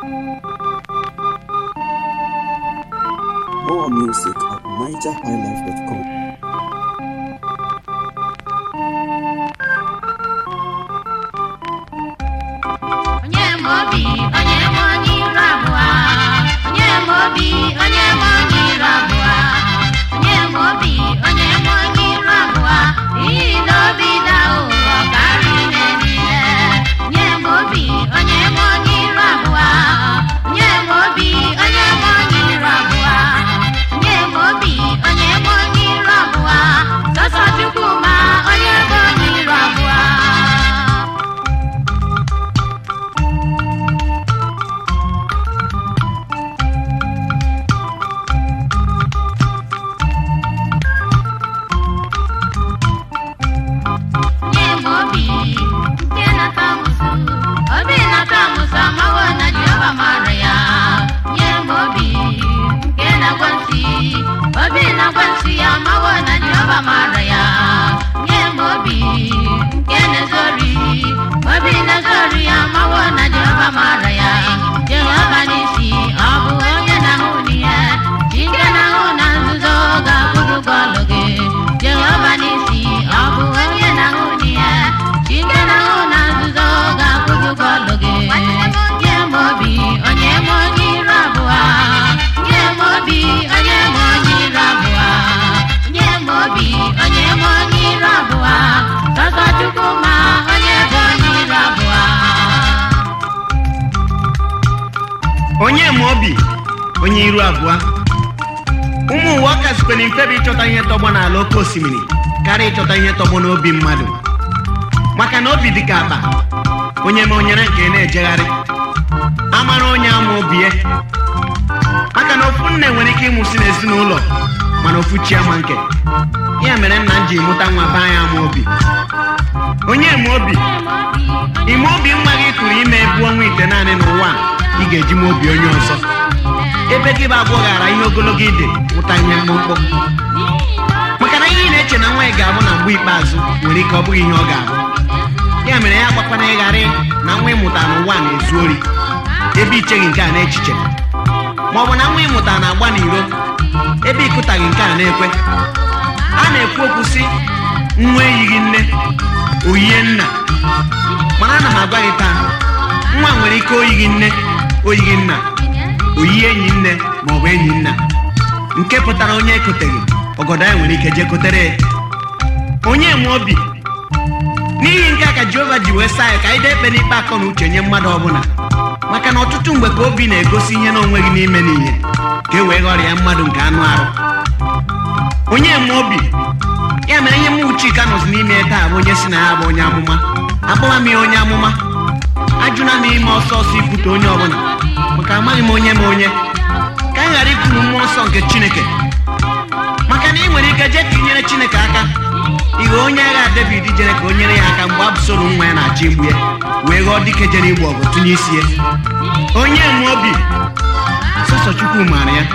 More music at nigerhighlife.com. onye ma obi onye ma onye iru abụọ onye ma obi onye ma onye iru abụọ onye ma obi onye ma onye iru abụọ n'ihi na obi daa ụghọ karịa ihe niile onye ma obi onye ma onye iru abụọ onye ma obi onye ma onye iru abụọ onye ma obi onye ma onye iru abụọ sọsọ chukwu ma onye bụ onye iru abụọ nye m obi nke na-ata amụsụ obi na-ata amụsụ amawo na Jehova mara ya nye m obi nke na-agwa nsị obi na-agwa nsị ya amawo na Jehova mara ya nye m obi nke na-ezori obi na-ezori ya amawo na Jehova mara ya Jehova n'isi ọ bụ onye na-ahụ n'ihe chi nke na-ahụ na nzuzo ga-akwụrụ gị ọlụ gị Jehova n'isi ọ bụ onye na-ahụ n'ihe chi nke na-ahụ na nzuzo ga-akwụrụ gị ọlụ gị nye m obi onye m onye iru abụọ nye m obi onye m onye iru abụọ nye m obi onye m onye iru abụọ sọsọ Chukwu ma onye bụ onye iru abụọ onye ma obi onye iru abụọ ụmụ ụwa ọ kazikwere mfe bụ ịchọta ihe tọgbọ n'ala oke osimiri karịa ịchọta ihe tọgbọ n'obi mmadụ maka na obi dị ka akpa onye ma onyere nke na-ejegharị amara onye ama obi ya maka na ofu nne nwere ike ịmụsị n'ezinụlọ mana ofu chi ama nke ya mere nna m ji mụta nwa be anyị ama obi onye ma obi ime obi nwa gị kụrụ ime ebu ọnwa ite naanị n'ụwa a, ị ga-eji ma obi onye ọzọ ebe gị bụ abụọ ghara ihe ogologo ide mụta ihe mkpụmkpụ maka na ihe ị na-eche na nwa ị ga-abụ na mgbe ikpeazụ nwere ike ọ bụghị ihe ọ ga-abụ ya mere ya gbakwana ịgharị na nwa ịmụta n'ụwa na-ezu ori ebe icheghị nke a n'echiche ma ọ bụ na nwa ịmụta na-agba n'iro ebe ịkụtaghị nke a na-ekwe a na-ekwu okwu sị nwa eyighị nne oyie nna mana ana m agwa gị taa nwa nwere ike oyighị nne oyighị nna oyi enyi nne ma ọ bụ enyi nna nke pụtara onye ekoteghị ọgọdọ ya nwere ike jee kotere ya onye nwe obi n'ihi nke a ka jehova ji wee saa ya ka anyị dee ekpe n'ikpe akọ na uche nye mmadụ ọbụla maka na ọtụtụ mgbe ka obi na-egosi ihe na onweghị n'ime n'ihe ka e wee ghọrịa mmadụ nke anụ arụ onye nwe obi ya mere ihe mụ chika nọzi n'ime ya taa bụ onye si na ya bụ onye amụma akpọwa m ya onye amụma ajụna m ime ọsọ ọsọ ikwute onye ọbụla maka amaghị m onye ma onye ka anyị ghara ikwuru mmụọ nsọ nke chineke maka na ị nwere ike jee ka inyere chineke aka ighe onye agha david jere ka o nyere ya aka mgbe abụsoro nwa ya na-achọ igbu ya wee ghọọ dike jere igbu ọgụ tụnye isi ya onye nwe obi sọsọ chukwu maara ya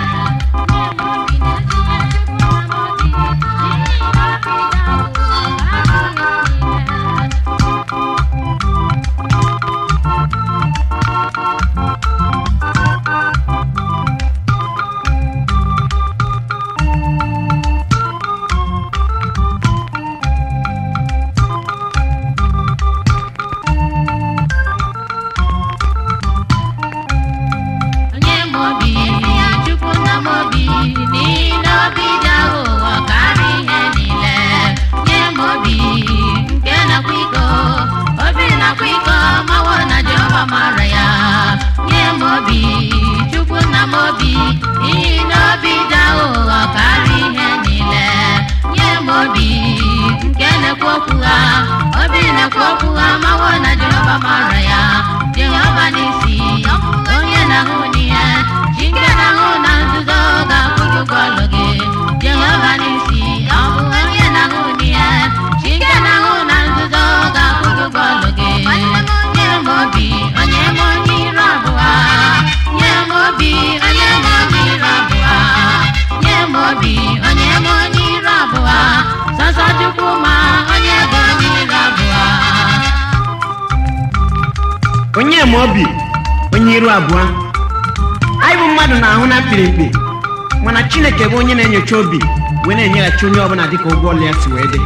onye m obi chukwu nna m obi n'ihi na obi dị aghụghọ karịa ihe niile nye m obi nke nakwa iko obi nakwa iko mawo na jehova mara ya nye m obi chukwu nna m obi n'ihi na obi dị aghụghọ karịa ihe niile nye m obi nke na-ekwu okwu ha obi na-ekwu okwu ha mawo na jehova mara ya jehova n'isi onye na-ahụ n'ihe chi nke na-ahụ na nzuzo ga-akwụ gị ụgwọ ọlụ gị jehova n'isi ọ bụ onye na-ahụ n'ihe chi nke na-ahụ na nzuzo ga-akwụ gị ụgwọ ọlụ gị nye m obi onye m onye iru abụọ nye m obi onye m onye iru abụọ nye m obi onye m onye iru abụọ sọsọ chukwu ma onye bụ onye iru abụọ onye ma obi onye iru abụọ anyị bụ mmadụ na-ahụ na mkpirimkpi mana chineke bụ onye na-enyocha obi wee na-enyeghachi onye ọbụla dịka ụgwọ ọlụ ya si wee dị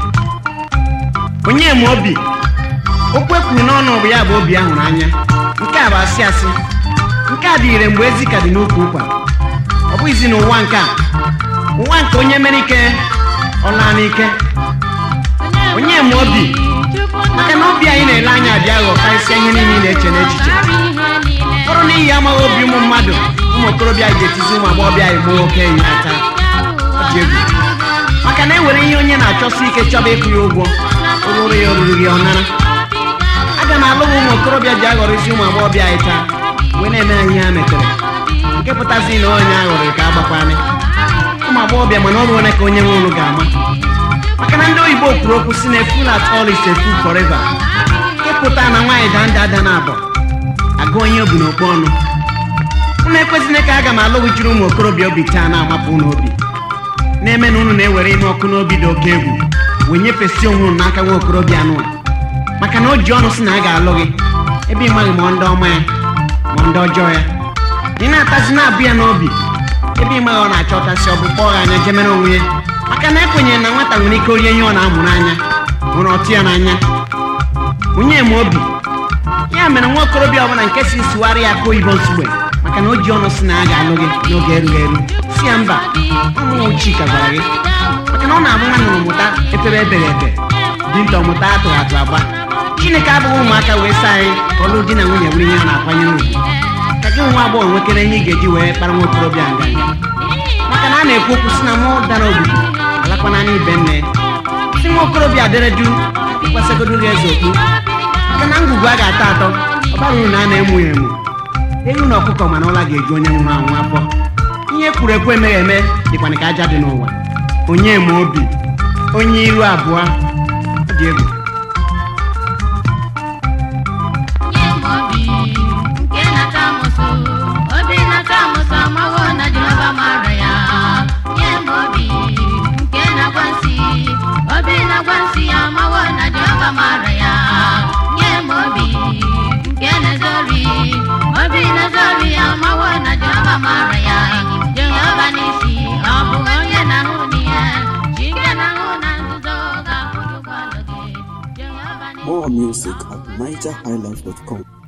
onye ma obi okwu ekwuru n'ọnụ bụ ya bụ obi ahụrụ anya nke a bụ asị asị nke a dị ire mgbe ezi ka dị n'ukwu ụkwa ọ bụghịzi n'ụwa nke a ụwa nke onye mere ike ọ laa n'ike onye ma obi maka na obi anyị na-ele anya abịa ghọọ karịsịa ihe niile ị na-eche n'echiche bụrụ n'ihi amaghị obi ụmụ mmadụ ụmụ okorobịa ji etizi ụmụ agbọghọbịa anyị gbuo oke enyi aka ọ dị egwu maka na ewere ihe onye na-achọsi ike chọba ịkwụ ya ụgwọ oruru ya oruru gị ọ nara aga m alụ ụmụ okorobịa ji aghọrịzi ụmụ agbọghọbịa anyị taa wee na-eme ha ihe ha metere nke pụtazi na onye aghọrị ka agbakwanị ụmụ agbọghọbịa mana ọrụ ole ka onye nwe ụlụ ga-ama maka na ndị oyibo kwuru okwu si na eful at all is a fool forever ịpụta na nwaanyị daa ndị ada na abọ agụ onye obu n'okpu ọnụ unu ekwesịla ka aga m alụghịchiri ụmụ okorobịa obi taa na-amapụ unu obi na-eme na unu na-ewere ihe ọkụ n'obi dị oke egwu wee nyefesi onwe unu n'aka nwa okorobịa anụ a maka na o ji ọnụ si na a ga-alụ gị ebe ị maghị ma ndị ọma ya ma ndị ọjọọ ya ị na-atazi na-abụ ya n'obi ebe ị maghị ọ na-achọtasị ọ bụ kpọọ ya anya jemere onwe ya maka na ekwenyere na nwata nwere ike orie ihe ọ na-amụrụ anya nwere ọtụ ya n'anya onye ma obi ya mere nwa okorobịa ọbụla nke si sụgharị ya aka oyibo nsugbe maka na o ji ọnụ si na a ga-alụ gị n'oge erughị eru si ya mba ọmụnwụ chika gwara gị maka na ọ na-abụ nwa nụrụ mụta efere ebere ebe dinta ọmụta atụrụ atụ agba chineke abụghị ụmụaka wee saa anyị ka ọlụ di na nwunye nwere ihe a na-akwanyere ugwu ka gị nwa agbọghọ nwekere ihe ị ga-eji wee kpara nwa okorobịa nganga maka na a na-ekwu okwu si na mmụọ dara obodo alakwana n'ibe nne si nwa okorobịa dere du kwesịgodo gị eze okpu maka na ngwugwu a ga-atọ atọ ọ bara uru na a na-emu ya emu ewu na ọkụkọ mana ụla ga-eju onye nwụrụ anwụ afọ ihe kwuru ekwu emeghị eme dịkwana ka aja dị n'ụwa onye ma obi onye iru abụọ ọ dị egwu nye m obi nke na-ata amụsụ obi na-ata amụsụ amawo na jehova mara ya nye m obi nke na-agwa nsị obi na-agwa nsị ya amawo na jehova mara ya nye m obi nke na-ezori obi na-ezori ya amawo na jehova mara ya jehova n'isi ọ bụ onye na-ahụ n'ihe chi nke na-ahụ na nzuzo ga-akwụrụ ụgbọala gị jehova n'isi More music at nigerhighlife.com.